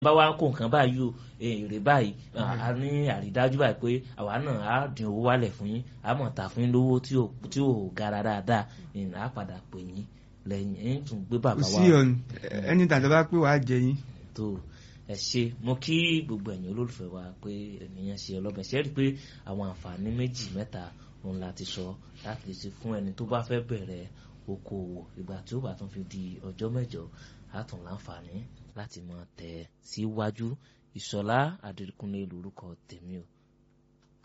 bá wa kó nǹkan báyìí o èrè báyìí a ní àrídájú báyìí pé àwa náà á dín owó wálẹ̀ fún yín á mọ̀ ta fún yín lówó tí ò gara dáadáa á padà pè yín lẹ́yìn ẹ̀yìn tún gbé bàbá wa. kò sí ọ̀nà ẹni tàbí bá pé wàá jẹ yín. tó ẹ ṣe mo kí gbogbo ẹ̀yin olólùfẹ́ wa pé ènìyàn ṣe ọlọ́bẹ̀ ṣe é rí i pé àwọn àǹfààní méjì mẹ́ta òun la ti sọ láti lè ṣe fún ẹni tó bá fẹ́ bẹ̀rẹ̀ okòwò ìgbà tí ó bá tún fi di ọjọ́ mẹ́jọ á tún láǹfààní láti máa tẹ̀ síwájú ìṣọ̀lá àdìrúkúnlé lórúkọ tèmi o